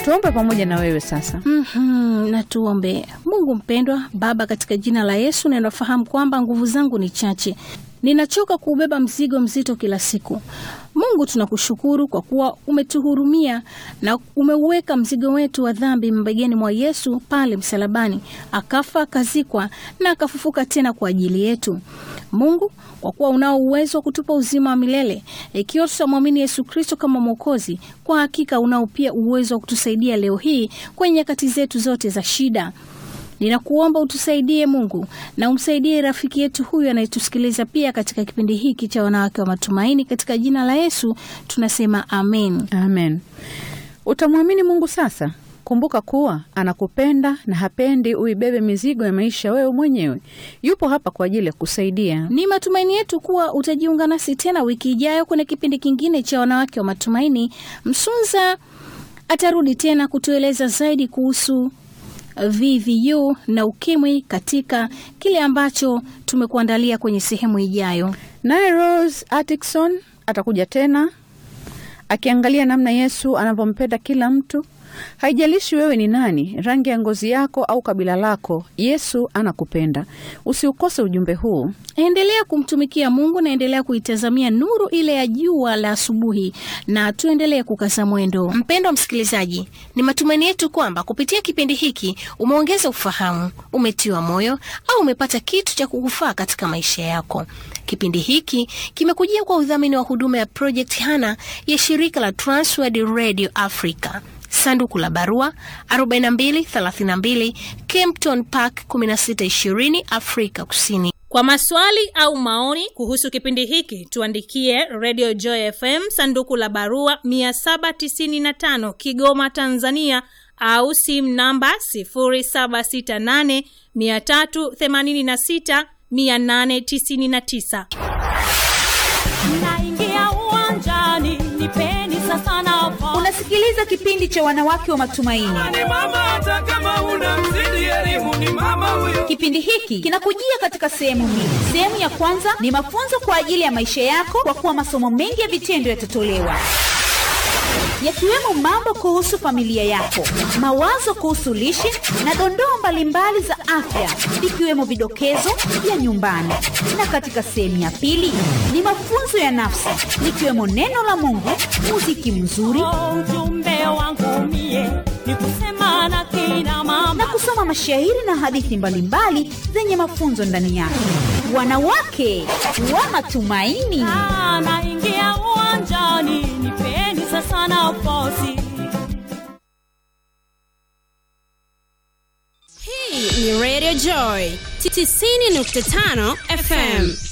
Tuombe pamoja na wewe sasa. Mhm, na tuombe. Mungu mpendwa, Baba, katika jina la Yesu, ninafahamu kwamba nguvu zangu ni chache, ninachoka kuubeba mzigo mzito kila siku. Mungu, tunakushukuru kwa kuwa umetuhurumia na umeuweka mzigo wetu wa dhambi mabegani mwa Yesu pale msalabani, akafa akazikwa na akafufuka tena kwa ajili yetu. Mungu, kwa kuwa unao uwezo wa kutupa uzima wa milele ikiwa tutamwamini Yesu Kristo kama Mwokozi, kwa hakika unao pia uwezo wa kutusaidia leo hii kwenye nyakati zetu zote za shida. Ninakuomba utusaidie Mungu na umsaidie rafiki yetu huyu anayetusikiliza pia katika kipindi hiki cha Wanawake wa Matumaini. Katika jina la Yesu tunasema amen. Amen. Utamwamini Mungu sasa. Kumbuka kuwa anakupenda na hapendi uibebe mizigo ya maisha wewe mwenyewe. Yupo hapa kwa ajili ya kusaidia. Ni matumaini yetu kuwa utajiunga nasi tena wiki ijayo kwenye kipindi kingine cha Wanawake wa Matumaini. Msunza atarudi tena kutueleza zaidi kuhusu VVU na ukimwi katika kile ambacho tumekuandalia kwenye sehemu ijayo. Naye Rose Atkinson atakuja tena akiangalia namna Yesu anavyompenda kila mtu. Haijalishi wewe ni nani, rangi ya ngozi yako au kabila lako, Yesu anakupenda. Usiukose ujumbe huu. Endelea kumtumikia Mungu na endelea kuitazamia nuru ile ya jua la asubuhi, na tuendelee kukaza mwendo. Mpendwa msikilizaji, ni matumaini yetu kwamba kupitia kipindi hiki umeongeza ufahamu, umetiwa moyo au umepata kitu cha kukufaa katika maisha yako. Kipindi hiki kimekujia kwa udhamini wa huduma ya Project Hana ya shirika la Transworld Radio Africa. Sanduku la barua 4232 Kempton Park 1620 Afrika Kusini. Kwa maswali au maoni kuhusu kipindi hiki tuandikie Radio Joy FM sanduku la barua 795 Kigoma, Tanzania au simu namba 0768 386 899. Naingia uwanjani, nipeni sasa nafasi. Unasikiliza kipindi cha wanawake wa matumaini. ni mama hata kama una mzidi elimu ni mama huyo Kipindi hiki kinakujia katika sehemu mbili. Sehemu ya kwanza ni mafunzo kwa ajili ya maisha yako, kwa kuwa masomo mengi ya vitendo yatatolewa yakiwemo mambo kuhusu familia yako, mawazo kuhusu lishe na dondoo mbalimbali za afya, ikiwemo vidokezo vya nyumbani. Na katika sehemu ya pili ni mafunzo ya nafsi, likiwemo neno la Mungu, muziki mzuri Oh, Ujumbe wangu mie ni kusema na kina mama na kusoma mashairi na hadithi mbalimbali zenye mafunzo ndani yake. Wanawake wa matumaini. Ah, naingia uwanjani, nipeni sasa nafasi. Hii ni Radio Joy 90.5 FM.